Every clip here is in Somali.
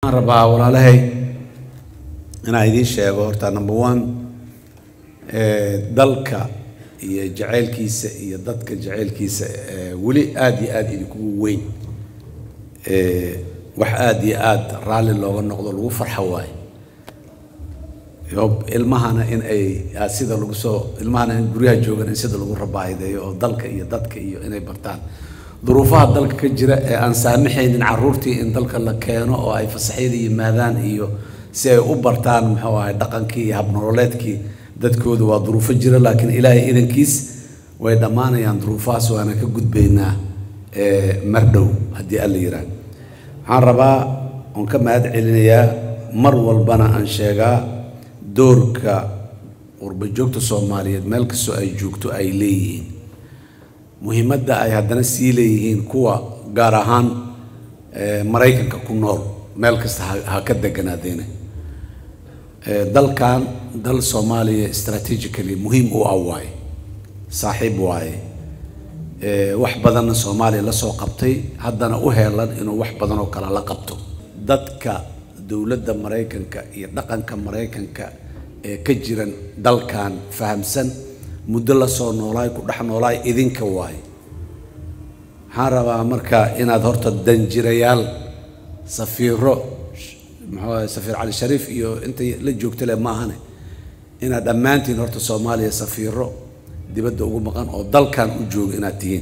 waxaan rabaa walaalahay inaan idiin sheego horta number one dalka iyo jacaylkiisa iyo dadka jacaylkiisa weli aada iyo aada idinkugu weyn wax aada iyo aada raalli looga noqdo lagu farxo waayo yob ilmahana in ay sida lagu soo ilmahana in guryaha joogan in sida lagu rabaahideeyo oo dalka iyo dadka iyo inay bartaan duruufaha dalka ka jira ee aan saamaxaynin caruurtii in dalka la keeno oo ay fasaxyada yimaadaan iyo si ay u bartaan muxuu ahay dhaqankii iyo habnololeedkii dadkooda waa duruufo jira laakiin ilaahay idankiis way dhammaanayaan duruufahaas waana ka gudbaynaa mar dhow haddii alla yiraan waxaan rabaa oon ka mahad celinayaa mar walbana aan sheegaa doorka warbajoogta soomaaliyeed meel kastoo ay joogto ay leeyihiin muhiimadda ay haddana sii leeyihiin kuwa gaar ahaan maraykanka ku nool meel kasta ha ka deganaadeene dalkan dal soomaaliya strategically muhiim u ah waaye saaxiib waaye wax badanna soomaaliya la soo qabtay haddana u heelan inuu wax badan oo kale la qabto dadka dowladda maraykanka iyo dhaqanka maraykanka ee ka jiran dalkan fahamsan muddo la soo noolaay ku dhex noolaay idinka waaye waxaan rabaa marka inaad horta danjirayaal safiiro muxuu ahay safiir cali shariif iyo inta la joogta leh maahane inaad dhammaantiin horta soomaaliya safiiro dibadda ugu maqan oo dalkan u jooga inaad tihiin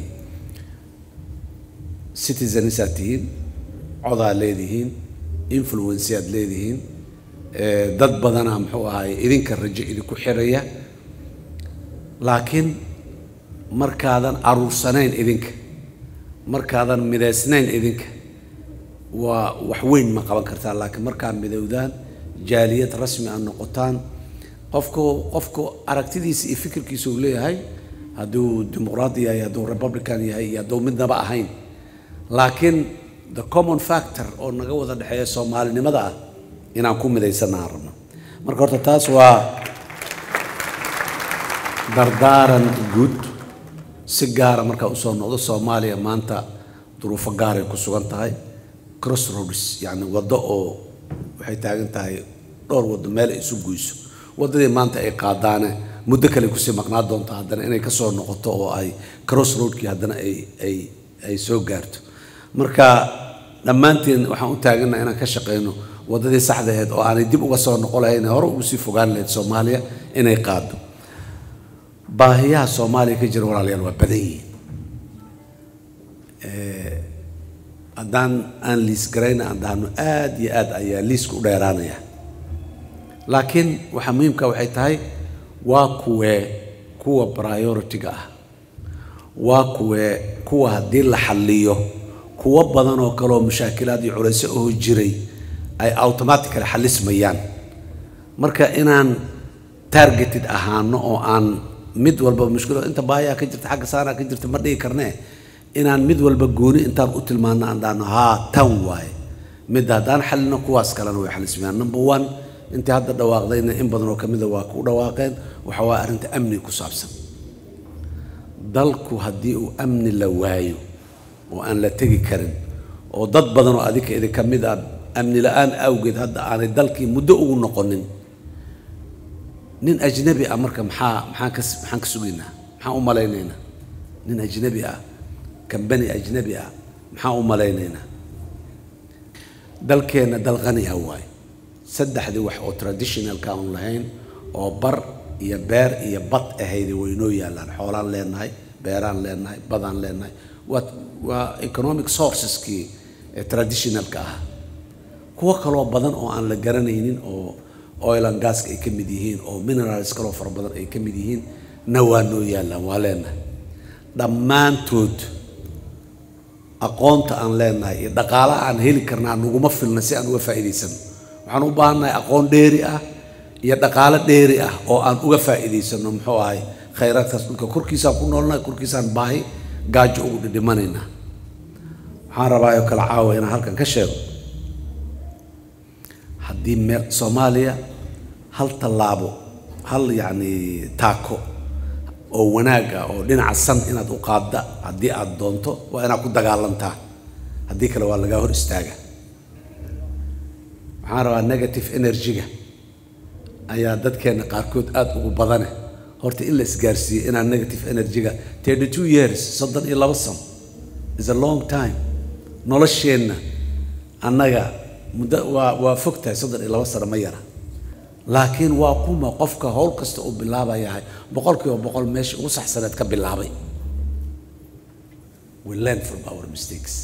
citizens aad tihiin codaad leedihiin influence aad leedihiin dad badana muxuu ahay idinka rajo idinku xiraya laakiin markaadan aruursanayn idinka markaadan midaysnayn idinka waa wax weyn ma qaban kartaan laakiin markaad midowdaan jaaliyad rasmi aad noqotaan qofku qofku aragtidiisa iyo fikirkiisa uu leeyahay hadduu dimuqraadi yahay hadduu republican yahay iyo hadduu midnaba ahayn laakiin the common factor oo naga wada dhexeeya soomaalinimada ah inaan ku midaysanaan rabno marka horta taas waa dardaaran guud si gaara markaa usoo noqdo soomaaliya maanta duruufo gaaray ku sugan tahay crossroads yacni waddo oo waxay taagan tahay dhowr waddo meel ay isu goyso waddadii maanta ay qaadaane muddo kale kusii maqnaa doonto haddana inay kasoo noqoto oo ay crossroadkii haddana ay ay ay soo gaarto marka dhammaanteen waxaan u taagannaha inaan ka shaqayno waddadii saxda ahayd oo aanay dib uga soo noqon lahayn hore ugu sii fogaan lahayd soomaaliya inay qaado baahiyaha soomaaliya ka jira walaalayaal waa badan yihiin haddaan aan liis garayna aan dhahno aada iyo aad ayaa liiska u dheeraanaya laakiin waxaa muhiimka waxay tahay waa kuwee kuwa priority-ga ah waa kuwee kuwa haddii la xalliyo kuwo badan oo kaleoo mushaakilaad iyo culayso oo jiray ay automatically xallismayaan marka inaan targeted ahaano oo aan mid walba mushkilo inta baayaa ka jirta xagga saanaa ka jirta ma dhigi karnee inaan mid walba gooni intaan u tilmaano aan dhahno haa tan waaye midda haddaan xallino kuwaas kalena way xalismayaan number one intii hadda dhawaaqdayna in badan oo kamida waa ku dhawaaqeen waxa waa arrinta amni ku saabsan dalku haddii uu amni la waayo oo aan la tegi karin oo dad badan oo adinka idinka mid ah amni la-aan awgeed hadda aanay dalkii muddo ugu noqonin nin ajnabi ah marka maxaa maxaan ka maxaan ka sugaynaa maxaan u malaynaynaa nin ajnabi ah kambani ajnabi ah maxaan u malaynaynaa dalkeenna dal qani ah waaye saddexdii wax oo traditionalka aan lahayn oo bar iyo beer iyo bad ahaydi waynoo yaallaan xoolaan leenahay beeraan leenahay badaan leenahay waa waa economic sourceskii ee traditionalka ah kuwo kaloo badan oo aan la garanaynin oo oil and gaska ay ka mid yihiin oo minerals kaloo fara badan ay ka mid yihiin na waa noo yaallaan waa leenahay dhammaantood aqoonta aan leenahay iyo dhaqaalaha aan heli karnaa naguma filna si aan uga faa'iidaysano waxaan u baahannahay aqoon dheeri ah iyo dhaqaalo dheeri ah oo aan uga faa'iidaysano muxuu ahay khayraadkaas dhulka korkiisaan ku noolnahay korkiisaan baahi gaajo ugu dhidhimanaynaa waxaan rabaa oo kale caawa inaan halkan ka sheego haddii meel soomaaliya hal tallaabo hal yacni taako oo wanaag ah oo dhinaca san inaad u qaadda haddii aad doonto waa inaad ku dagaalantaa haddii kale waa lagaa hor istaaga waxaan rabaa negative energy-ga ayaa dadkeena qaarkood aada ugu badane horta in la isgaarsiiyo inaan negative energy-ga thirty two years soddon iyo labo sano is a long time nolosheenna annaga muddo waa waa fog tahay soddon iyo labo sano ma yara laakiin waa kuma qofka howl kasta uu bilaabayahay boqol kiiba boqol meesha ugu saxsaneed ka bilaabay we learn from our mistakes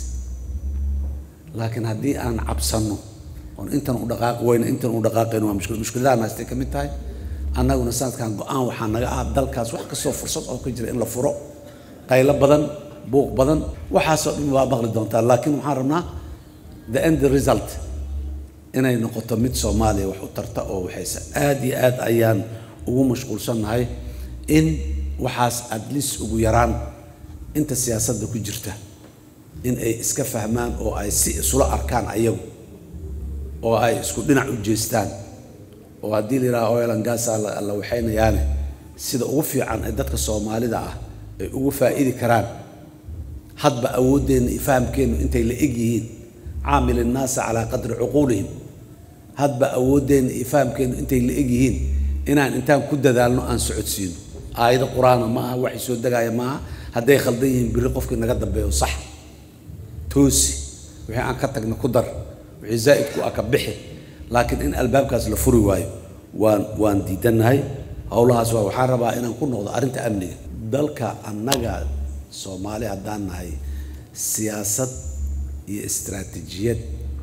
laakiin haddii aan cabsanno oon intan u dhaqaaqi weyno intan u dhaqaaqayno waa mushkil mushkiladahan haystay ka mid tahay annaguna sanadkan go-aan waxaa naga ah dalkaas wax kastoo fursad oo ka jira in la furo qaylo badan buuq badan waxaasoo dhan waa maqli doontaa laakiin waxaan rabnaa the end result inay noqoto mid soomaaliya wax u tarta oo waxayse aada iyo aad ayaan ugu mashquulsannahay in waxaas at least ugu yaraan inta siyaasadda ku jirta in ay iska fahmaan oo ay si isula arkaan ayagu oo ay isku dhinac u jeestaan oo haddii la yidhaha oilan gaasa la waxaynayaane sida ugu fiican ee dadka soomaalida ah ay ugu faa'iidi karaan hadba awooddeenna iyo fahamkeennu intay la eg yihiin caamil innaasa calaa qadri cuquulihim hadba awooddeenna iyo fahamkeennu intay la eg yihiin inaan intaan ku dadaalno aan socodsiino aayado qur-aana ma aha waxay soo degaaya maaha hadday khaldan yihiin biri qofkii naga dambeeyo sax toosi wixii aan ka tagna ku dar wixii zaa'idku ah ka bixi laakiin in albaabkaas la furi waayo waan waan diidannahay howlahaas waa waxaan rabaa inaan ku noqdo arrinta amniga dalka annaga soomaali haddaan nahay siyaasad iyo istaraatiijiyad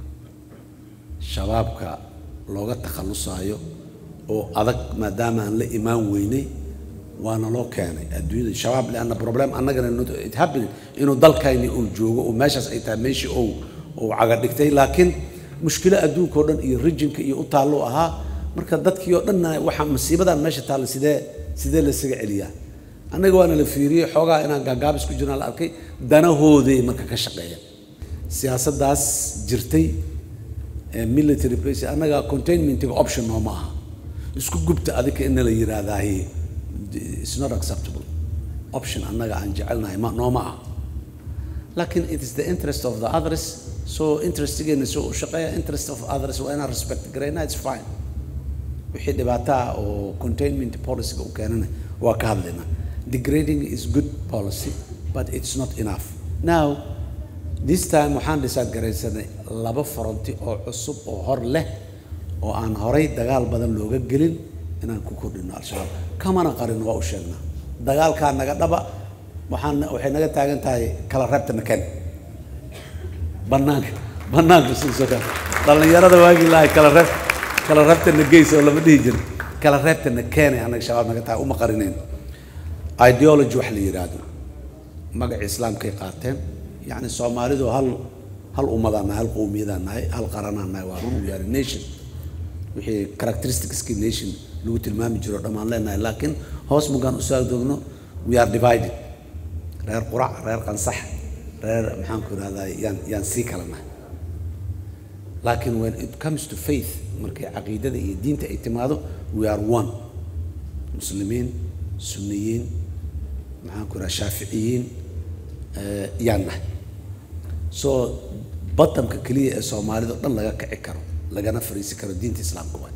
shabaabka looga takhallusaayo oo adag maadaama aan la imaan weynay waana loo keenay adduunyada shabaab lianna problem annagana it happening inuu dalkayni uu joogo oo meeshaas ay tahay meeshii uu uu caga dhigtay laakiin mushkilo adduunka oo dhan iyo rijinka iyo u taallo ahaa marka dadkii oo dhanna waxaa masiibadan meesha taalla sidee sidee laysaga celiyaa annaga waana la fiiriyey xoogaa inaan gaagaabis ku jirnaa la arkay danahooday marka ka shaqeeya siyaasaddaas jirtay ee military place annaga containmentiga option nooma aha isku gubta adika in la yiraahdahay it's not acceptable option annaga aan jecelnahay ma nooma aha laakiin it is the interest of the others so interestigeena soo u shaqeeya interest of others waa inaan respect garayna it's fine wixii dhibaato ah oo containment policyga u keenana waa ka hadlayna degrading is good policy but it's not enough now this time waxaan dhisaad garaysanay laba foronti oo cusub oo hor leh oo aan horay dagaal badan looga gelin inaan ku kordhino al-shabaab kamana qarin waa u sheegnaa dagaalkaa naga dhaba waxaan waxay naga taagan tahay kala reebta naken banaanka banaanka suusoka dhallinyarada waagii lahay kala reeb kala reebta na geys oo lama dhihi jirin kala reebta na keenay annaga shabaab naga tahay uma qarinayn ideology wax la yidhaahdo magaca islaamkay qaateen yacni soomaalidu hal hal ummadaan nahay hal qowmiyadaan nahay hal qaranaan nahay waa run we are a nation wixii characteristicskii nation lagu tilmaami jiro dhammaan leenahay laakiin hoos mugaan u soo doogno we are divided reer qurac reer qansax reer maxaan ku ihahdaa yaan yaan sii kala nahay laakiin when it comes to faith markay caqiidada iyo diinta ay timaado we are one muslimiin sunniyiin maxaan ku ihahdaa shaaficiyiin yaan nahay so batamka keliya ee soomaalida o dhan laga kici karo lagana fariisi karo diinta islaamka waay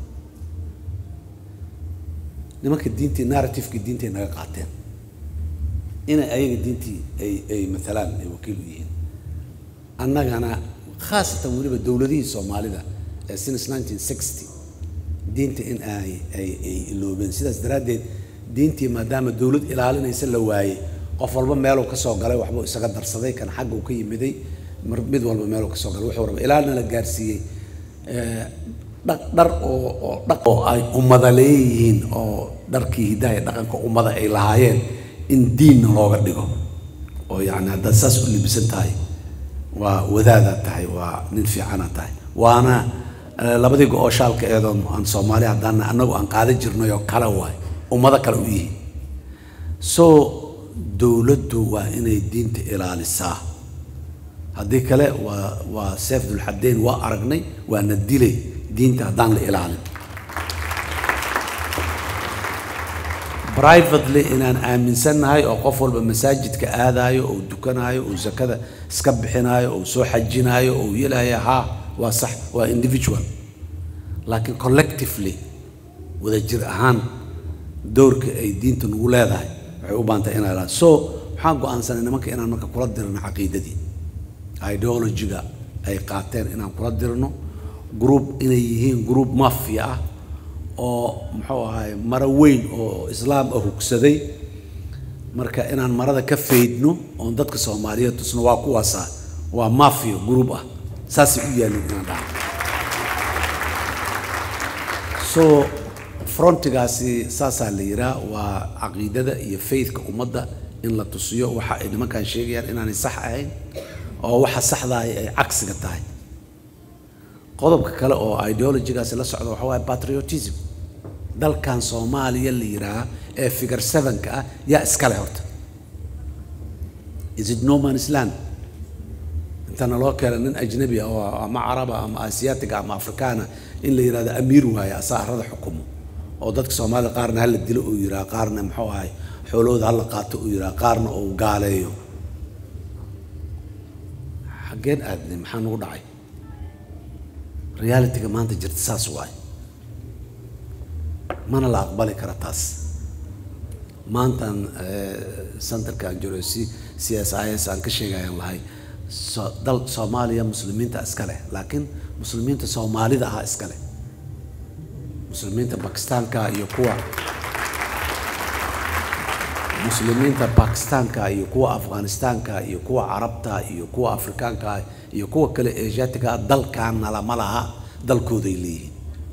nimanka diintii narrativekii diintay naga qaateen inay ayaga diintii ay ay matalaan ay wakiil u yihiin annagana khaasatan weliba dowladihii soomaalida ee since nineteen sixty diinta in ay ay ay iloobeen sidaas daraaddeed diintii maadaama dowlad ilaalinaysa la waayey qof walba meeluu ka soo galay waxbuu isaga darsaday kan xagga uu ka yimiday mar mid walba meeluu ka soo galay wuxuu raba ilaalina la gaarsiiyey dhaq dhar oo oo dhaq oo ay ummada leeyihiin oo dharkii hidaha iyo dhaqanka ummada ay lahaayeen in diinna looga dhigo oo yacni haddaad saas u libisan tahay waa wadaadaad tahay waa nin fiicanaad tahay waana labadii go-oo shaalka eedoon aan soomaali haddaana annagu aan qaadan jirnay oo kale waay ummado kale u yihiin so dowladdu waa inay diinta ilaalisaa haddii kale waa waa seef dulxadeyn waa aragnay waana dilay diinta haddaan la ilaalin privately inaan aaminsannahay oo qof walba masaajidka aadaayo oo dukanaayo oo zakada iska bixinaayo oo soo xajinaayo oo yelaya haa waa sax waa individual laakiin collectively wadajir ahaan doorka ay diinta nagu leedahay waxay u baantahay inay lahaad so waxaan go-aansanay nimanka inaan marka kula dirno caqiidadii ideologiga ay qaateen inaan kula dirno group inay yihiin group mafia ah oo muxuu ahay maro weyn oo islaam ah hugsaday marka inaan marada ka faydno oon dadka soomaaliyeed tusno waa kuwaasa waa mafia group ah saasay u yaalin inaan dhaha so frontigaasi saasaa la yiraa waa caqiidada iyo faithka ummadda in la tusiyo waxa ay nimankan sheegayaan inaanay sax ahayn oo waxa saxdahay ay cagsiga tahay qodobka kale oo ideologigaasi la socda waxa waaye patriotism dalkan soomaaliya la yiraa ee figure sevenka ah yaa iskale horta is it no man's land intana loo keena nin ajnabi ah oo ama caraba ama asiyaatiga ama afrikaana in la yidhahdo amiir waaye asaa arada xukumo oo dadka soomaalida qaarna hala dilo uu yiraa qaarna muxuu ahay xoolahooda hala qaato uu yiraa qaarna uu gaaleeyo xaggeen aadnay maxaa nagu dhacay realityga maanta jirta saas waaye mana la aqbali kara taas maantan centerkan jiro c c s i s aan ka sheegayaan lahay so dal soomaaliya muslimiinta iska leh laakiin muslimiinta soomaalida ahaa iska leh muslimiinta bakistaanka iyo kuwa muslimiinta bakistaanka iyo kuwa afghanistaanka iyo kuwa carabta iyo kuwa afrikaanka iyo kuwa kale asiaatiga dalkaana lama laha dalkooday leeyihiin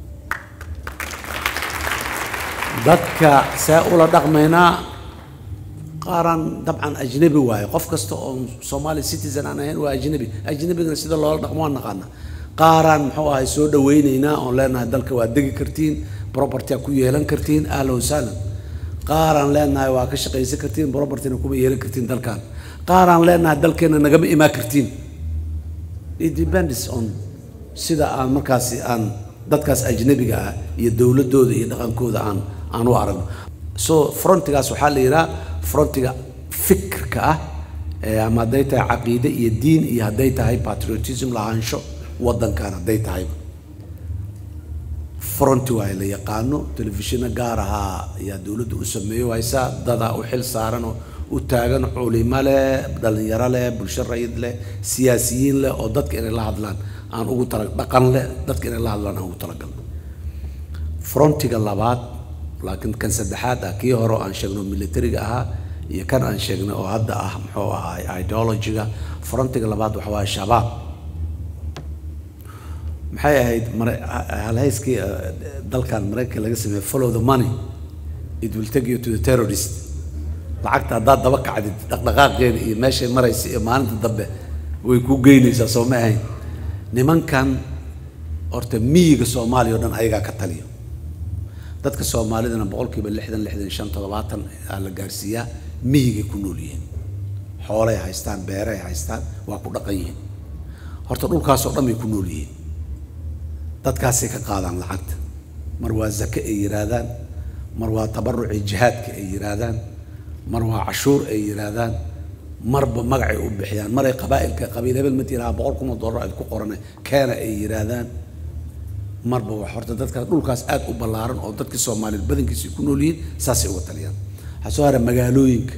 dadka see ula dhaqmaynaa qaaraan dabcan ajnabi waaye qof kasta oo soomaali citizen aan ahayn waa ajnabi ajnabigana sida loola dhaqmo waan naqaana qaaraan muxuu ahay soo dhawaynaynaa oon leenahay dalka waa degi kartiin propertya ku yeelan kartiin ahla wasahlan qaaraan leenahay waa ka shaqaysan kartiin propertyna kuma yeelan kartiin dalkan qaaraan leenahay dalkeena nagama imaan kartiin it depends on sida aan markaasi aan dadkaas ajnabiga ah iyo dowladooda iyo dhaqankooda aan aan u aragno so frontigaas waxaa la yidhaha frontiga fikirka ah ama hadday tahay caqiide iyo diin iyo hadday tahay patriotism lahaansho waddankan hadday tahayba fronti waay la yaqaano telefishino gaar ahaa ayaa dowladda u sameeyo haysaa dadaa u xil saaran oo u taagan culimo leh dhalinyaro leh bulsho rayid leh siyaasiyiin leh oo dadka inay la hadlaan aan ugu tala dhaqan leh dadka inay la hadlaan aan ugu talagalno frontiga labaad laakiin kan saddexaad ah kii hore oo aan sheegno militariga ahaa iyo kan aan sheegnay oo hadda ah muxuu ahaay ideologiga frontiga labaad waxa waaye shabaab maxay ahayd halhayskii dalkan maraykanka laga sameeyey follow the money it will take you to the terrorist lacagta haddaad daba kacdid dhaqdhaqaaqeeda iyo meeshay maraysa iyo maalinta dambe way ku geynaysaa soo ma ahayn nimankan horta miyiga soomaaliya oo dhan ayagaa ka taliyo dadka soomaalidana boqolkiiba lixdan lixdan shan toddobaatan aa la gaarsiiyaa miyigay ku nool yihiin xoolay haystaan beeray haystaan waa ku dhaqan yihiin horta dhulkaasoo dhan bay ku nool yihiin dadkaasay ka qaadaan lacagta mar waa zake ay yidhaahdaan mar waa tabaruci jihaadka ay yidhaahdaan mar waa cashuur ay yidhaahdaan marba magacay u bixiyaan maray qabaa'ilka qabiil hebel ma tiraha boqol kun oo dollar aad ku qorane keena ay yidhaahdaan marba wax horta dadka dhulkaas aad u ballaaran oo dadkii soomaaliyeed badankiisa ay ku nool yihiin saasay uga taliyaan waxaa soo hara magaalooyinka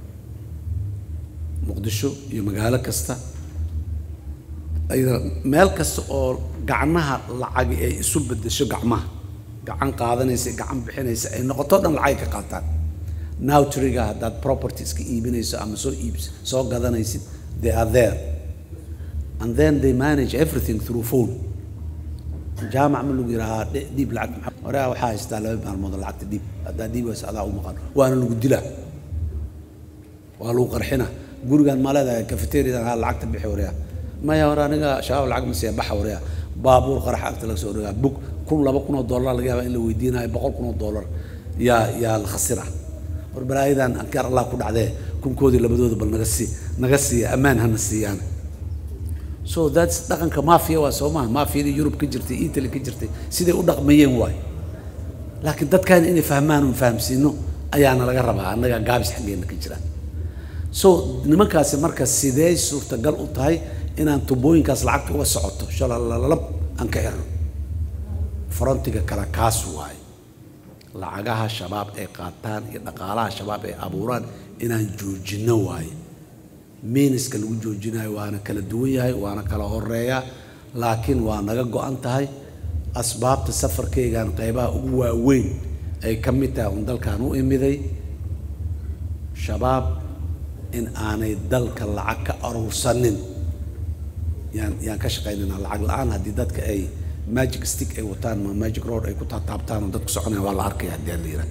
muqdisho iyo magaalo kasta ayada meel kasta oo gacnaha lacagi ay isu bedesho gacmaha gacan qaadanaysa gacan bixinaysa ay noqoto dhan lacag ka qaataan nowtriga haddaad properties ka iibinayso ama soo iibs soo gadanaysid they are there and then they manage everything through phone jaamac ma lagu yidhahaa dhiib lacag horea waxaa haystaa laba maalmood oo lacagta dhiib haddaa dhiib waysa adaa u maqan waana lagu dilaa waa lagu qarxina gurigaan ma leedahay cafeteriadan haa lacagta bixi wareya maya hore aniga shabaab lacag ma siiya baxa wareya baabuur qarax agta laga soo dhagaa bug kun laba kun oo dollar laga yaaba in la weydiinayo boqol kun oo dollar yaa yaa la khasira war balaayadan ankaar allah ku dhacdee kunkoodii labadooda bal naga sii naga siiya ammaan hana siiyaan so that's dhaqanka mafia waa soo maha mafiyadii yurub ka jirtay italy ka jirtay siday u dhaqmayeen waay laakiin dadkan inay fahmaan un fahamsiino ayaana laga rabaa annaga gaabis xaggeena ka jiraan so nimankaasi marka sidee suurtagal u tahay inaan tubooyinkaas lacagta uga socoto shalalalab aan ka xirno frontiga kale kaas waaye lacagaha shabaab ay qaataan iyo dhaqaalaha shabaab ay abuuraan inaan joojinno waaye miiniska lagu joojinayo waana kala duwan yahay waana kala horeeya laakiin waa naga go-an tahay asbaabta safarkaygan qaybaha ugu waaweyn ay ka mid tahay un dalkan u imiday shabaab in aanay dalka lacag ka aruursanin yaan yaan ka shaqaynayna lacag la-aan haddii dadka ay magic stick ay wataan ma magic road ay ku taataabtaan oo dadku soconaya waa la arkaya haddii aan la yidhaha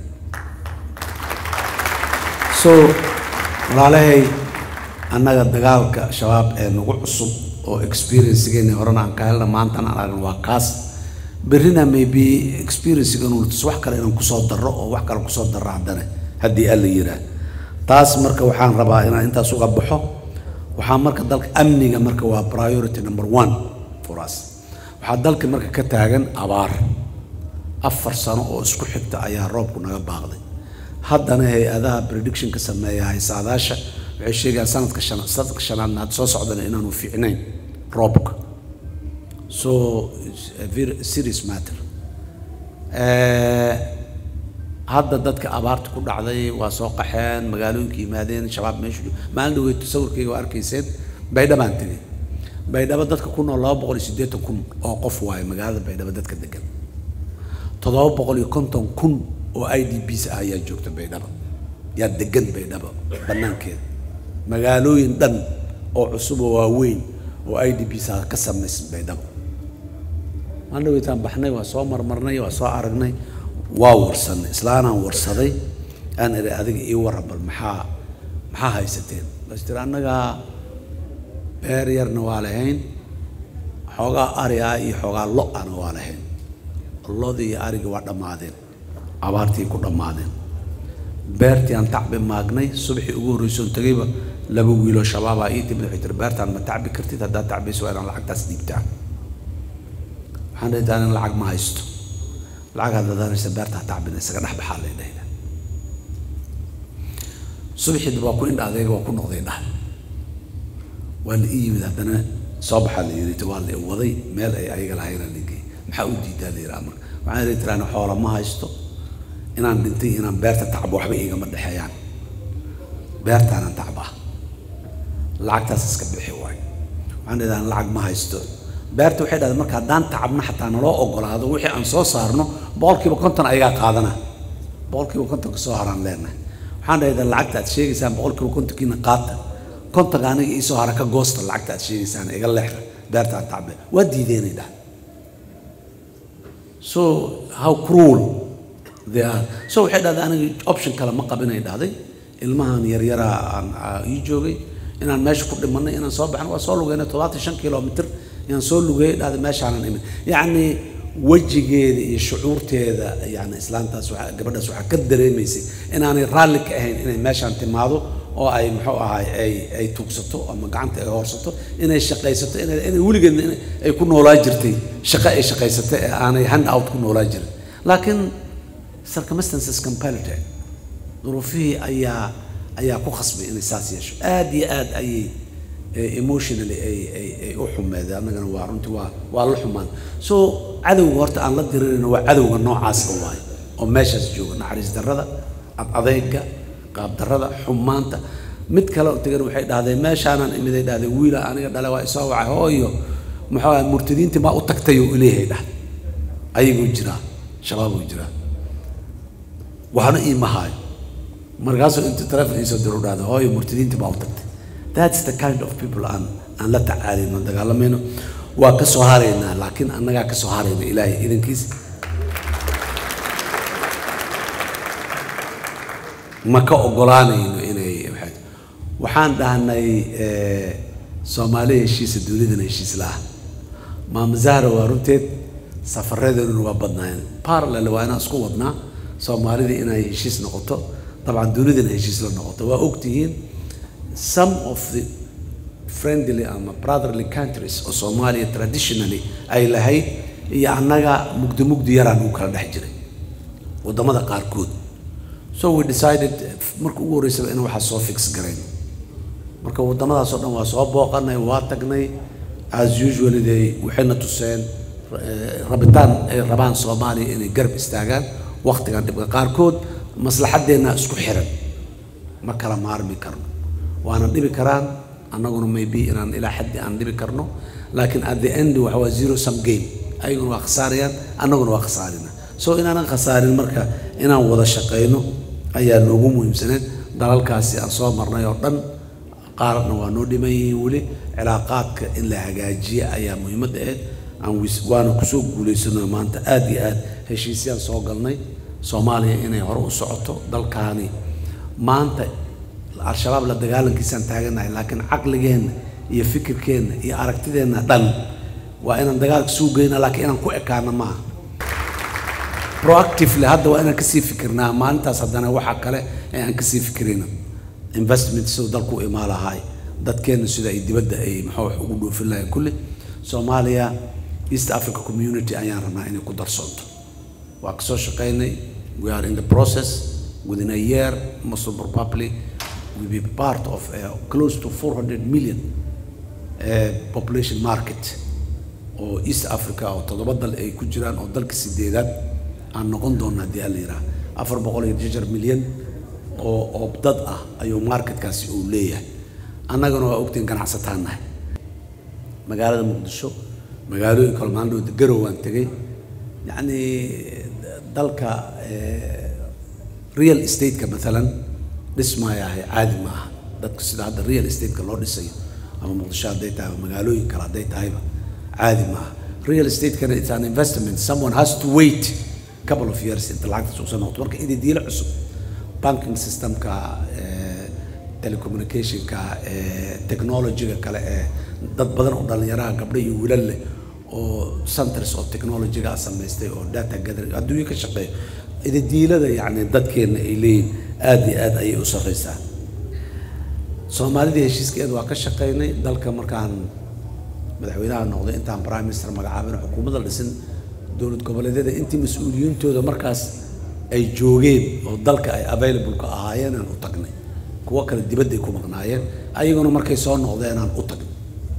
so walaalahay annaga dagaalka shabaab ee nagu cusub oo experiencegeeni horena aan ka helna maantana aan aragna waa kaas berrina maybe experiencegan tus wax kale inaan kusoo darro oo wax kale kusoo darro haddana haddii alla yidhaah taas marka waxaan rabaa inaan intaas uga baxo waxaa marka dalka amniga marka waa priority number one for us waxaa dalka marka ka taagan abaar afar sano oo isku xigta ayaa roobku naga baaqday haddana hay-adaha predictionka sameeya haysaadaasha waxay sheegayaan sanadka shan sanadka shanaadna had soo socdana inaanu fiicnayn roobka so it's a very serious matter hadda dadka abaarta ku dhacday waa soo qaxeen magaalooyinka yimaadeen shabaab meeshu maalin dhaweyd sawirkayga waa arkayseen baydhabo aan tegey baydhabo dadka ku nool laba boqol iyo siddeetan kun oo qof waaye magaalada baydhabo dadka degan toddoba boqol iyo konton kun oo i d bs ah ayaa joogta baydhabo yaa degan baydhabo bannaankeeda magaalooyin dhan oo cusub oo waaweyn oo i d bs ah ka samaysan baydhabo maalin dhaweytaan baxnay waa soo marmarnay waa soo aragnay waa warsanay islaanaan warsaday aan idhi adiga ii warran bal maxaa maxaa haysateen bas tiri annagaa beer yarna waa lahayn xoogaa ari ah iyo xoogaa lo-ana waa lahayn lodii iyo arigii waa dhammaadeen abaartii ku dhammaadeen beertii aan tacbi maagnay subaxii ugu horreysoon tegayba laba wiiloo shabaabaa ii timid waxay tiri beertaan ma tacbi kartid haddaad tacbayso waa inaan lacagtaas dhiibtaan waxaan dhihi taan in lacag ma haysto lacag haddaad hanaysa beertaa tacbina isaga dhex baxaa lay dhahda subaxii waa ku indha adayga waa ku noqday dhah waa la ii yimid haddana soo baxaa la yidhi waa la waday meel ay ayaga lahaynaa la geeyey maxaa u diidaa la yidhaha marka waxaan idhi tiraan xoola ma haysto inaan dhintay inaan beerta tacbo waxba igama dhexeeyaan beertaanaan tacbaa lacagtaas iska bixi waayo waxaan idhahan lacag ma haysto beerta waxay dhahdeen marka haddaan tacabno xataa naloo ogolaado wixii aan soo saarno boqolkiiba konton ayagaa qaadana boqolkiiba kontonka soo haraan leenahay waxaan dhahdaa lacagta aad sheegaysaan boqolkiiba kontonkiina qaata kontonka aniga iisoo hara ka goosta lacagta aad sheegaysaan iga leexda beerta aan tacbe waa diideenay dhah so how cruel they are so waxay dhahday aniga option kale ma qabinay dhahday ilmahan yaryaraa aan ii joogay inaan meesha ku dhimanay inaan soo baxno waa soo lugeynay todobaatan shan kilomitr yaan soo lugeeyey dhahday meeshaanan imin yacni wejigeeda iyo shucuurteeda yani islaantaas waa gabadhaas waxaa ka dareemaysay inaanay raalli ka ahayn inay meeshaan timaado oo ay muxuu ahaay ay ay tuugsato ama gacanta ay hoorsato inay shaqaysato inay inay weligeedna in ay ku noolaa jirtay shaqo ay shaqaysatay ee aanay hand out ku noolaa jirin laakiin circumstances compelled duruufihii ayaa ayaa ku khasbay inay saas yeesho aad iyo aad ayay emotionally ay ay ay u xumeedeen annagana waa runtii waa waa la xumaan so cadowga horta aan la dirirayno waa cadowga noocaasa waaye oo meeshaas jooga naxariis darrada ad adeyga qaab darrada xumaanta mid kale oo tegan waxay dhahdeen meeshaanan imiday dhahdeen wiila aniga dhale waa isoo wacay hooyo muxuu ahay murtadiintii maa u tagtay oo ileeyahay dhahday ayagoo jiraa shabaaboo jiraa waxna iima haayo markaasuu inta telefon iisoo diru dhahda hooyo murtadiintii baa u tagtay that's the kind of people aan aan la tacaalayno dagaalamayno waa ka soo haraynaa laakiin annagaa ka soo harayna ilaahay idankiis ma ka ogolaanayno inay waxay waxaan dhahnay soomaaliya heshiisa dunidana heshiis la-ah maama zahra waa runteed safareedeeduna waa badnaayeen parallel waa inaan isku wadnaa soomaalida inay heshiis noqoto dabcan dunidana heshiis la noqoto waa ogtihiin some of the friendly ama brotherly countries oo soomaaliya traditionally ay lahayd iyo annaga mugdi mugdi yaraan ugu kala dhex jiray waddamada qaarkood so we decided marka ugu horreysaba in waxaa soo fix garayn marka waddamadaasoo dhan waa soo booqanay waa tagnay as usually they waxayna tuseen rabitaan ay rabaan soomaaliya inay garab istaagaan waktigan dhibka qaarkood maslaxaddeenna isku xiran ma kala maarmi karno waana dhibi karaan annaguna maybe inaan ilaa xaddi aan dhibi karno laakiin at the end waxa waa zero sum game ayaguna waa khasaarayaan annaguna waa khasaarina so inaanan khasaarin marka inaan wada shaqayno ayaa noogu muhiimsaneed dalalkaasi aan soo marnay oo dhan qaarna waa noo dhiman yihiin weli cilaaqaadka in la hagaajiya ayaa muhiimadda ahayd aan waana kusoo guulaysano maanta aada iyo aad heshiisyaan soo galnay soomaaliya inay hore u socoto dalkaani maanta al-shabaab la dagaalankiisaan taaganahay laakiin caqligeenna iyo fikirkeenna iyo aragtideenna dhan waa inaan dagaalka suu geyna laakiin inaan ku ekaano maaha proactively hadda waa inaan kasii fikirnaa maalintaas haddana waxaa kale ee aan kasii fikirayna investment siduu dalku u imaa lahaay dadkeenna sida ay dibadda ay maxaa wax ugu dhoofin lahayn kulli soomaaliya east africa community ayaan rabnaa inay ku darsoonto waa kasoo shaqaynay we are in the process within a year muslim republic will be part of a close to 400 million uh, population market oo east africa oo toddoba dal ay ku jiraan oo dalka sideedaad aan noqon doona haddii alla yidhaha afar boqol iyo jejar milyan oo oo dad ah ayuu marketkaasi uu leeyahay annagana waa ogtiin ganacsataan nahay magaalada muqdisho magaalooyin kale maalindhowda garow waan tegey yacni dalka real estate-ka maalan dhismaayahay caadi ma aha dadka sida hadda real estate-ka loo dhisayo ama muqdisho hadday tahay ama magaalooyin kale hadday tahayba caadi ma aha real estate-kana it's an investment someone has to wait couple of years inta lacagtaas usoo noqoto marka ididiilo cusub banking systemka telecommunicationka technologyga kale ee dad badan oo dhallinyaraha gabdho iyo wiilal leh oo centers oo technologyga samaystay oo data gathering adduunyo ka shaqeeya ididiilada yacni dadkeenna ay leeyihin aada iyo aada ayay u sarreysaa soomaalidii heshiiskeeda waa ka shaqaynay dalka markaan madaxweynaha noqday intaan prime minister magacaabin xukuumadda dhisin dowlad goboleedyada intii mas-uuliyiintooda markaas ay joogeen oo dalka ay available ka ahaayeen aan u tagnay kuwo kale dibadday ku maqnaayeen ayaguna markay soo noqdeen aan u tagnay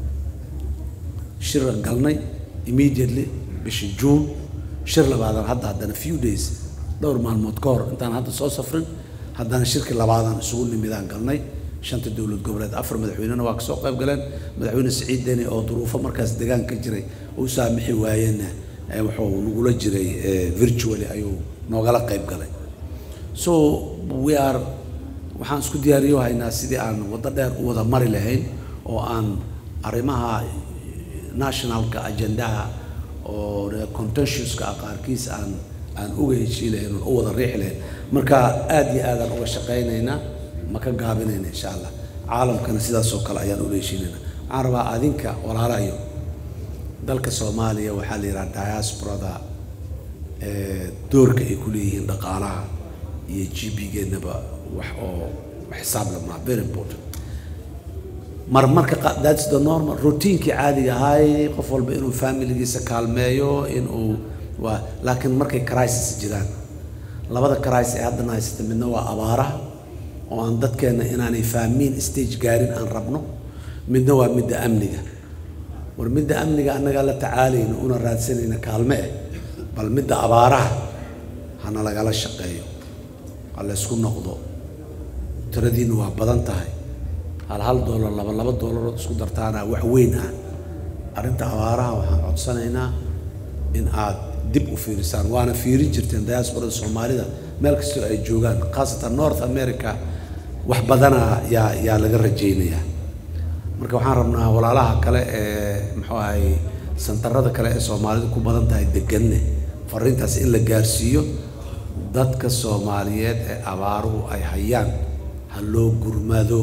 shir galnay immediately bishii juun shir labaadan hadda haddana few days dhowr maalmood ka hor intaan hadda soo safrin haddana shirkii labaadaan isugu nimidaan galnay shanta dowlad goboleed afar madaxweynena waa kasoo qayb galeen madaxweyne siciid deni oo duruufo markaas degaan ka jiray u saamixi waayeenna wuxuu nagula jiray virtually ayuu noogala qayb galay so we are waxaan isku diyaariyo haynaa sidii aan waddo dheer u wada mari lahayn oo aan arrimaha nationalka agendaha oo contentioska ah qaarkiis aan aan uga heshii lahayn oo u wada riixi lahayn marka aada iyo aadaan uga shaqaynaynaa ma ka gaabinayna insha allah caalamkana sidaas oo kale ayaan ula heshiinaynaa waxaan rabaa adinka walaalayo dalka soomaaliya waxaa la yidhaha diasporada doorka ay ku leeyihiin dhaqaalaha iyo g p-geennaba wax oo xisaab lamaa very important marmarka that's the normal routiinkii caadiga ahaay qof walba inuu familigiisa kaalmeeyo inuu waa laakiin markay crisis jiraan labada crisis ee haddana haysata midna waa abaaraha oo aan dadkeenna inaanay fahmiin stage gaarin aan rabno midna waa midda amniga war midda amniga annagaa la tacaalayna una raadsanayna kaalme eh bal midda abaaraha hana lagala shaqeeyo ha la ysku noqdo tiradiina waa badan tahay hal hal doolar laba laba doolarood isku dartaana wax weyn ah arrinta abaaraha waxaan codsanaynaa in aad dib u fiirisaan waana fiirin jirteen diasporada soomaalida meel kastoo ay joogaan khaasatan north america wax badana yaa yaa laga rajaynayaa marka waxaan rabnaa walaalaha kale ee muxuu ahay santarada kale ee soomaalidu ku badan tahay deganne fariintaas in la gaarsiiyo dadka soomaaliyeed ee abaaruhu ay hayaan ha loo gurmado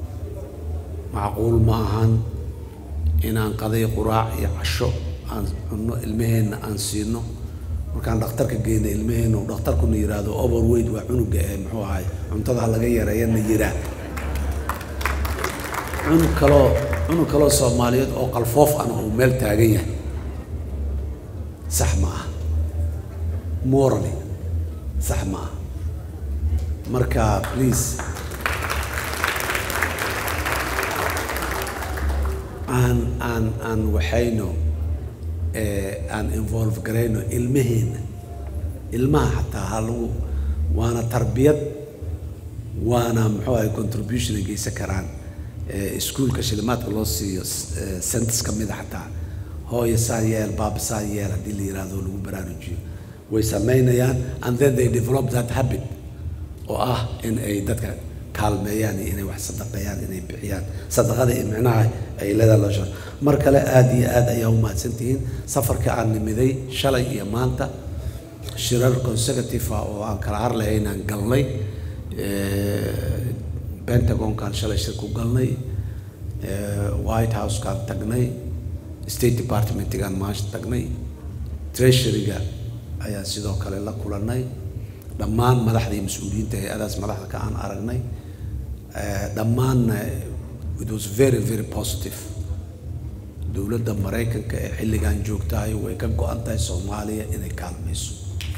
macquul ma ahan inaan qaday quraac iyo casho aan cunno ilmaheenna aan siino markaan dhakhtarka geyna ilmaheenna uu dhakhtarkuna yidhaahdo overweight waa cunuga ee muxuu ahay cuntada ha laga yareeyana yiraa cunug kaloo cunug kaloo soomaaliyeed oo qalfoof ana uu meel taagan yahay sax ma ah morally sax ma ah marka please aan aan aan waxayno aan involve garayno ilmaheenna ilmaha xataa ha lagu waana tarbiyad waana muxuu ahay contribution ay geysan karaan iskuulka shilimaadka loo siiyo centis ka mida xataa hooya saa yeel baaba saa yeel haddii la yidhaahdo lagu baraarujiyo way samaynayaan and then they develop that habit oo ah in ay dadka kaalmeeyaan iyo inay wax sadaqeeyaan inay bixiyaan sadaqada iyo micnaha ay leedahay loo shar mar kale aada iyo aad ayaa u mahadsantihiin safarka aan nimiday shalay iyo maanta shirar consecutive ah oo aan kala har lahaynaan galnay pentagonkaan shalay shir ku galnay white housekaan tagnay state departmentigaan maasha tagnay treasuryga ayaan sidoo kale la kulannay dhammaan madaxda iyo mas-uuliyiinta hay-adaas madaxda ka aan aragnay dhammaanna it was very very positive dowladda maraykanka ee xilligan joogtahay way ka go-an tahay soomaaliya inay kaalmayso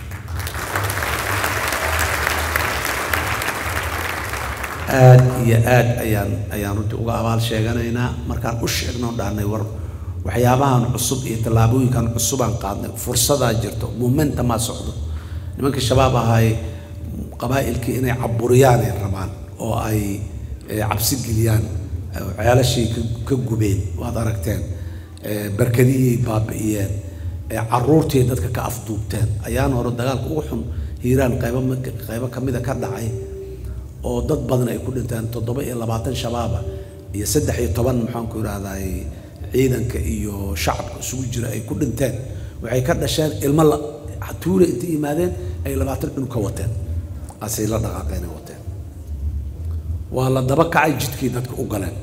aad iyo aad ayaan ayaan runtii uga abaal sheeganaynaa markaan u sheegno dhahnay war waxyaabahan cusub iyo tallaabooyinkan cusubaan qaadnay fursadaa jirto momentamaa socdo nimanka shabaab ahay qabaa'ilkii inay caburiyaan ay rabaan oo ay cabsi geliyaan ceelashii ka gubeen waad aragteen barkadihii baabi'iyeen caruurtii dadka ka afduubteen ayaan hore dagaalka ugu xun hiiraan qaybo qaybo ka mida ka dhacay oo dad badan ay ku dhinteen toddoba iyo labaatan shabaaba iyo saddex iyo toban maxaanku idhahday ciidanka iyo shacabka isugu jira ay ku dhinteen waxay ka dhasheen ilmo la tuule intay yimaadeen ay labaatan cunug ka wateen asay la dhaqaaqeen ay wateen waa la daba kacay jidkii dadka u galeen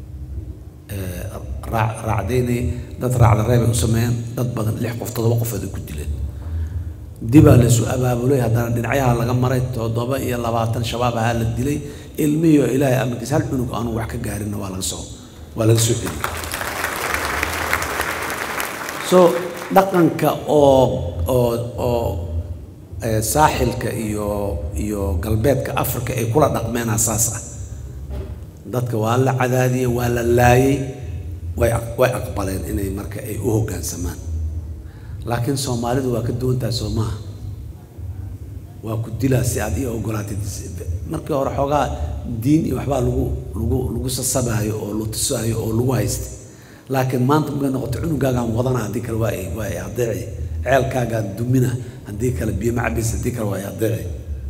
raacdaynay dad raacda reebay u sameeyeen dad badan lix qof toddoba qofood ay ku dileen dibaa laysu abaabulay haddana dhinacyaha laga maray toddoba iyo labaatan shabaab ahaa la dilay ilmihiio ilaahay amarkiis hal cunug aanu wax ka gaarinna waa laga soo waa laga soo celiyey so dhaqanka oo oo oo saaxilka iyo iyo galbeedka africa ay kula dhaqmeenaa saas ah dadka waa la cadaadiyey waa la laayey way way aqbaleen inay marka ay u hoggaansamaan laakiin soomaalidu waa ka duwan tahay soo maaha waa ku dilaa si aad ii ogolaatid markii hore xoogaa diin iyo waxbaa lagu lagu lagu sasabaayo oo la tusaayo oo lagu haystay laakiin maanta markay noqoto cunugaagaan wadana haddii kale waa ay waa ay adeeci ceelkaagaan dumina haddii kale biyo macabis haddii kale waa ay adeeci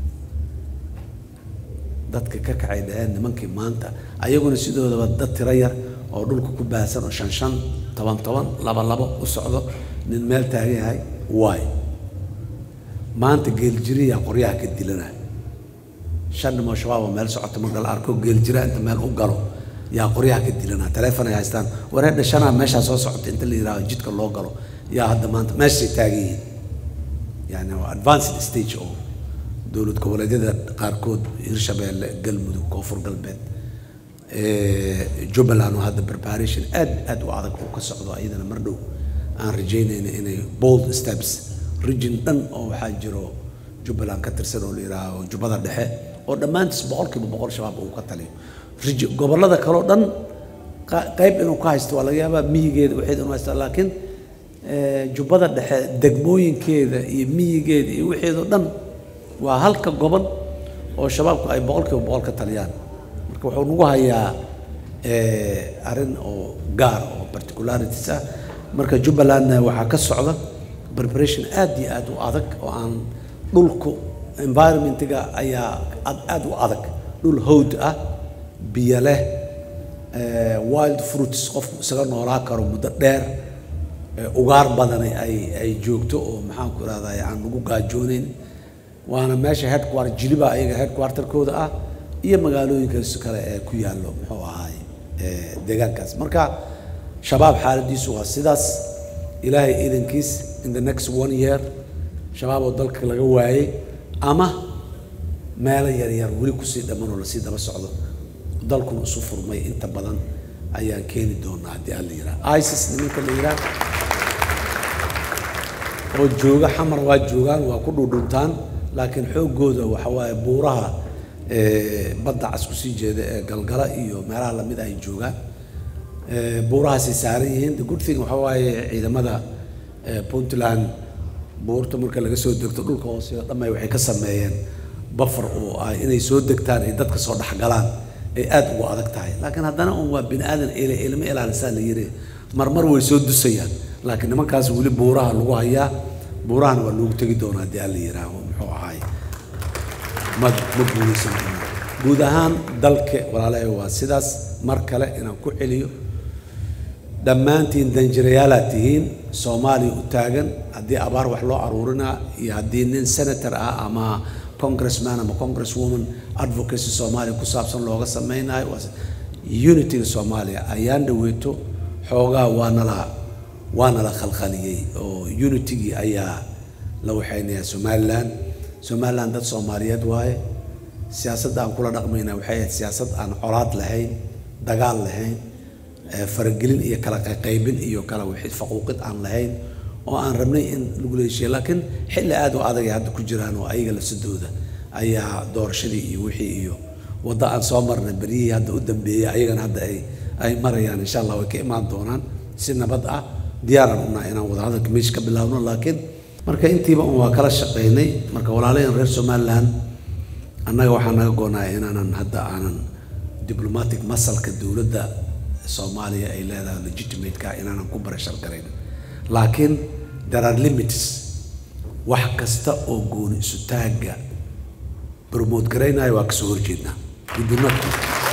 dadka ka kacay dhaheen nimankii maanta ayaguna sidoodaba dad tiro yar oo dhulka ku baahsan oo shan shan toban toban laba labo u socdo nin meel taagan yahay waay maanta geeljiriyaa qoryaha ka dilana shan nimoo shabaab oo meel socoto marka la arko geeljira inta meel u galo yaa qoryaha ka dilana taleefon ay haystaan waree dhashanaa meeshaa soo socota inta la yidhahdo jidka loo galo yaa hadda maanta meeshay taagan yihiin yani waa advanced stage oo dowlad goboleedyada qaarkood hirshabeelle galmudug koonfur galbeed jubbaland oo hadda preparation aad aad u adag uu ka socdo iyadana mar dhow aan rajaynayna inay bold steps region dhan oo waxaa jiro jubbaland ka tirsan oo la yidhaaho jubbada dhexe oo dhammaantiis boqolkiiba boqol shabaab uu ka taliyo region gobollada kale oo dhan qayb inuu ka haysto waa laga yaabaa miyigeeda waxeed inuu haysta laakiin jubbada dhexe degmooyinkeeda iyo miyigeeda iyo waxeedoo dhan waa halka gobol oo shabaabku ay boqolkiiba boqol ka taliyaan marka wuxuu nagu hayaa arrin oo gaar oo particularities ah marka jubbalandna waxaa ka socda preparation aad iyo aad u adag oo aan dhulku environmentiga ayaa aad aad u adag dhul howd ah biyo leh wild fruits qofku isaga noolaa karo muddo dheer ugaar badani ay ay joogto oo maxaanku irahdaa aan lagu gaajoonayn waana meesha headquarter jiliba ayaga headquarterkooda ah iyo magaalooyinkaas kale ee ku yaallo muxuu ahaay deegaankaas marka shabaab xaaladiisu waa sidaas ilaahay iidankiis in the next one year shabaab oo dalka laga waayey ama meelo yaryar weli kusii dhammanoo lasii daba socdo dalkuna isu furmay inta badan ayaan keeni doonaa haddii aan la yidhaha isis nimanka la yidhaha oo jooga xamar waa joogaan waa ku dhudhuntaan laakiin xooggooda waxa waaye buuraha badda cas kusii jeeda ee galgala iyo meelaha lamid ay joogaan buurahaasay saaran yihiin the good thing waxa waaye ciidamada eh, puntland buurta marka laga soo degto dhulka hoose oo dhamay waxay ka sameeyeen bafar oo ah inay soo degtaan ay dadka soo dhexgalaan ay aad ugu adag tahay laakiin haddana un waa bini aadan ele ilma ilaalisaa la yiri marmar way soo dusayaan laakiin nimankaas weli buuraha lagu hayaa buurahana waa loogu tegi doonaa haddii alla yihaaho muxuu ahaay ma ma guulaysan doonaa guud ahaan dalka walaalahay waa sidaas mar kale inaan ku celiyo dhammaantiin danjirayaalaad tihiin soomaaliya u taagan haddii abaar wax loo aruurinaa iyo haddii nin senator ah ama congressman ama congresswoman advocacy soomaaliya ku saabsan looga sameynayo waa unityga soomaaliya ayaan dhaweeto xoogaa waa nala waa nala khalkhaliyey oo unitygii ayaa la waxaynayaa somaliland somaliland dad soomaaliyeed waaye siyaasadda aan kula dhaqmayna waxay ahayd siyaasad aan colaad lahayn dagaal lahayn eh, faragelin iyo kala qaybin iyo kala wixii faquuqid aan lahayn oo aan rabnay in lagu leeshiyo laakiin xilli aad u adag ay hadda ku jiraan oo ayaga lafsadooda ayaa doorashadii iyo wixii iyo waddo aan soo marnay beryihii hadda u dambeeyey ayagana hadda ay ay marayaan insha allah way ka imaan doonaan si nabad ah diyaaran unaa inaan wadahadalka meesha ka bilaabno laakiin marka intiiba un waa kala shaqaynay marka walaalayan reer somaliland annaga waxaa naga goonaya inaanan hadda aanan diplomatic masalka dowladda soomaaliya ay leedahay legitimateka inaanan ku barashar garayn laakiin there are limits wax kasta oo gooni isu taagga promote garaynayo waa kasoo horjeednaa we do not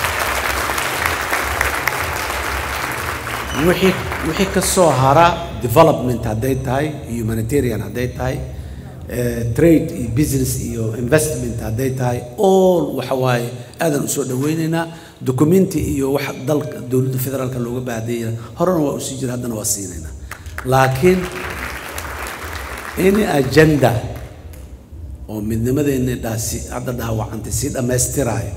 wixii wixii ka soo hara development hadday tahay humanitarian hadday tahay eh, trade iyo business iyo investment hadday tahay all waxa waaye aadan usoo dhaweynaynaa documenti iyo wax dalka dowladda federaalka looga baahdeeya horena waa usii jira haddana waa siinaynaa laakiin any agenda oo midnimadeenni dhaasi hadda dhaawacantay sii dhammaystiraayo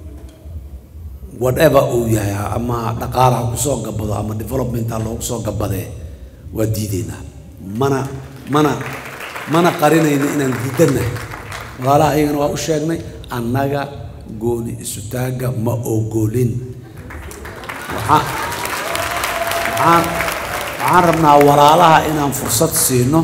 whatever uu yahay ama dhaqaala ha kusoo gabado ama development ha loogu soo gabadee waa diideynaa mana mana mana qarinayno inaan diidannahay walaalaha ayagana waa u sheegnay annaga gooni isu taagga ma ogolin waxaa waxaan waxaan rabnaa walaalaha inaan fursad siino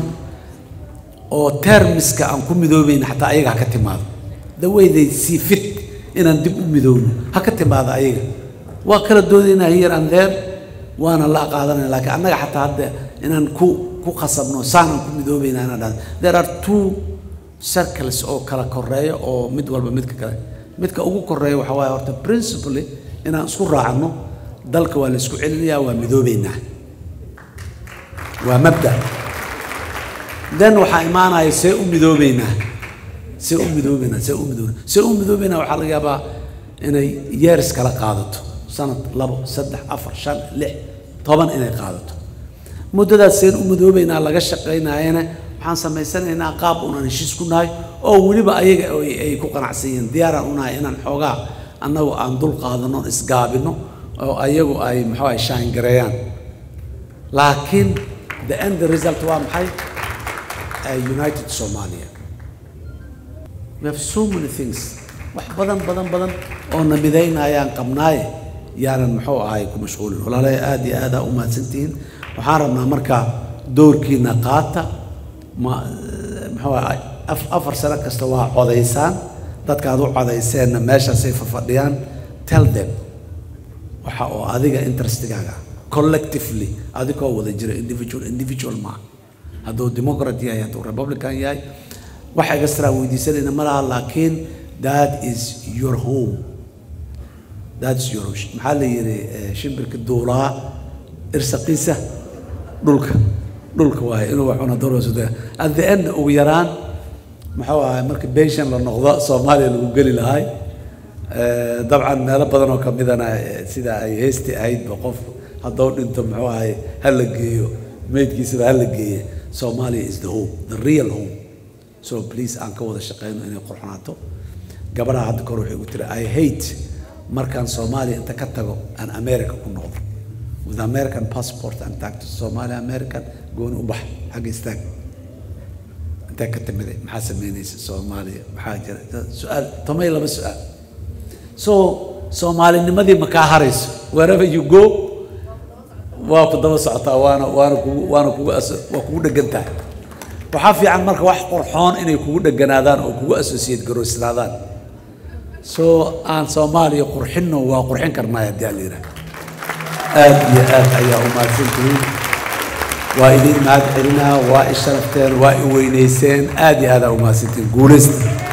oo termiska aan ku midoobayna xataa ayaga ha ka timaado the way they see fit inaan dib u midoowno ha ka timaado ayaga waa kala doodaynaa here and there waana la qaadanaya laakiin annaga xataa hadda inaan ku ku khasabno saanaan ku midoobayna inaan dhahdo there are two circles oo kala koreeya oo mid walba midka kale midka ugu koreeya waxaa waaye horta principally inaan isku raacno dalka waa la isku celinayaa waa midoobaynaa waa mabda then waxaa imaanaya see u midoobaynaa see u midoobaynaa see u midoobaynaa see u midoobaynaa waxaa laga yaabaa inay years kala qaadato sanad labo saddex afar shan lix toban inay qaadato muddadaas seen u midoobaynaa laga shaqaynaayana waxaan samaysanaynaa qaab unaan heshiis ku nahay oo weliba ayaga ay ay ku qanacsan yihiin diyaaraan unahay inaan xoogaa annagu aan dul qaadano isgaabino oo ayagu ay muxuu ay shaangareeyaan laakiin the end result waa maxay a united somalia we have so many things wax badan badan badan oo na midaynayaan qabnaaye yaanan muxuu ahay ku mashquulin walaalahay aad iyo aad aa u mahadsantihiin waxaan rabnaa marka doorkiina qaata ma muxuu ahay af- afar sano kasta waa codaysaan dadka aad u codayseenna meeshaasay fafadhiyaan tell them waxa oo adiga interestigaaga collectively adigoo wada jira individual individual ma hadduu democrat yahay hadduu republican yahay wax extra weydiisanayna ma laha laakiin that is your home that's your maxaa la yidhi eh, shimbirka duulaa irsaqiisa dhulka dhulka waaye inuu waxuna doorasada at the end ugu yaraan muxuu ahay marka beshan la noqdo soomaaliya lagu geli lahay Eh, dabcan meelo badan oo ka midana eh, sida ay heesti ahaydba qof hadduu dhinto muxuu ahay ha la geeyo meydkiisaba ha la geeye Somalia is the home the real home so please aan ka wada shaqeyno inay qurxanaato gabadha hadda kor waxay ugu tiri I hate markaan Soomaaliya inta ka tago aan America ku noqdo with American passport and tag to Somalia American gooni u bax xagga istaag intee ka timiday maxaa sameynaysa Soomaaliya maxaa jira su-aal tomay laba su-aal so soomaalinimadii ma kaa harayso wherever you go waa ku daba socotaa waana waana kugu waana kugu as- waa kugu dhegan tahay waxaa fiican marka wax qurxoon inay kugu dheganaadaan oo kugu associate garoysnaadaan soo aan soomaaliya qurxinno waa qurxin karnaa haddii aan la yidhaha aad iyo aad ayaa u mahadsantihiin waa idin mahad celinaa waa i sharafteen waa i weynayseen aad iyo aad aa u mahadsantihiin guulaysta